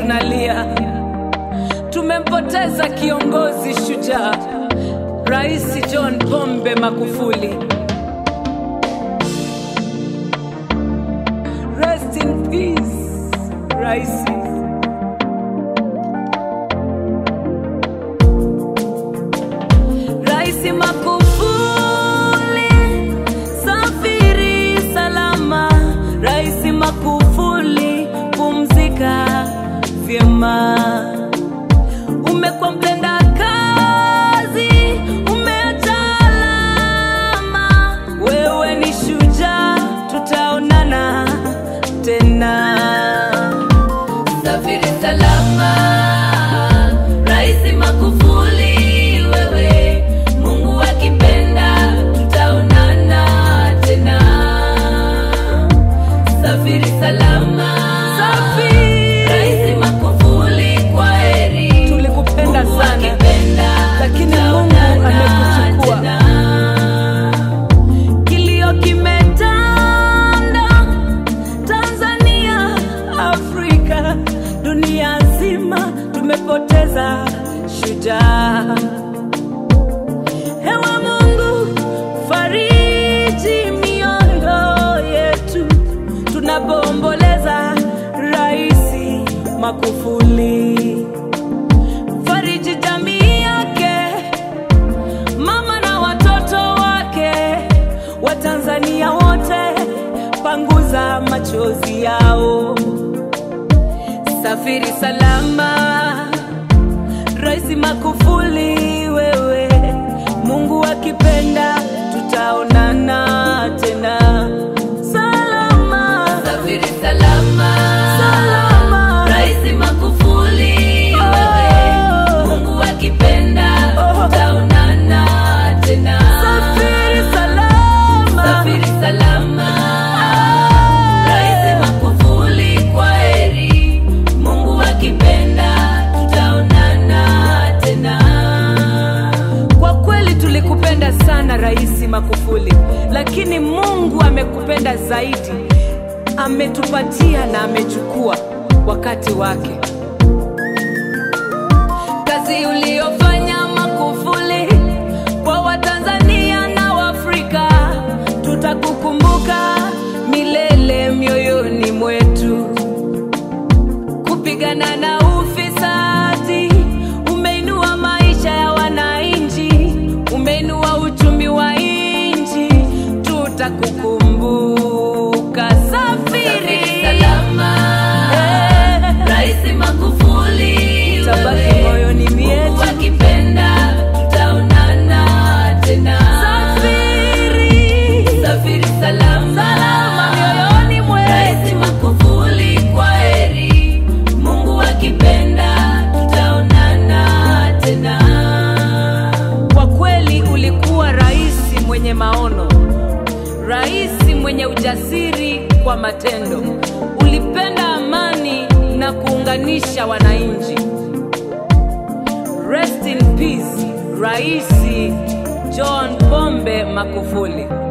tunalia, tumempoteza kiongozi shujaa, Rais John Pombe Magufuli. Rest in peace, Raisi. Raisi Magufuli, safiri salama. Raisi Magufuli, pumzika vyema. Umekuwa mtenda kazi, umeacha alama. Wewe ni shujaa, tutaonana tena. Safiri salama, Rais Magufuli, wewe Mungu akipenda tutaonana tena. Safiri salama, Safiri. Rais Magufuli, kwa heri. Tulikupenda Mungu sana, akipenda lakini Mungu tutaonana amekuchukua. tena. Kilio kimetanda Tanzania, Afrika, dunia nzima, tumepoteza shujaa. Ewe Mungu, fariji mioyo yetu tunapoomboleza Raisi Magufuli. Fariji jamii yake mama na watoto wake, Watanzania wote, panguza machozi yao. Safiri salama, Rais Magufuli, wewe Mungu akipenda tutaonana tena salama. Safiri salama, Salama. Rais Magufuli, wewe Mungu akipenda Oh. tutaonana tena. Safiri salama. Safiri salama, Rais Magufuli, kwa heri. Mungu akipenda tutaonana tena. Kwa kweli tulikupenda sana Rais Magufuli, lakini Mungu amekupenda zaidi, ametupatia na amechukua wakati wake. Kazi uliyofanya Magufuli kwa Watanzania na Waafrika, tutakukumbuka milele mioyoni mwetu kupigana na ufisadi, umeinua maisha ya wananchi, umeinua uchumi wa nchi, tutakukumbuka. Safiri Safiri salama, Eh. Rais Magufuli, Utabaki wewe moyoni mwetu. Mungu akipenda tutaonana tena. Safiri. Safiri salama, Salama mioyoni mwetu. Rais Magufuli, kwa heri. Mungu akipenda tutaonana tena. Kwa kweli ulikuwa rais mwenye maono, rais mwenye ujasiri kwa matendo. Ulipenda amani na kuunganisha wananchi. Rest in peace, Rais John Pombe Magufuli.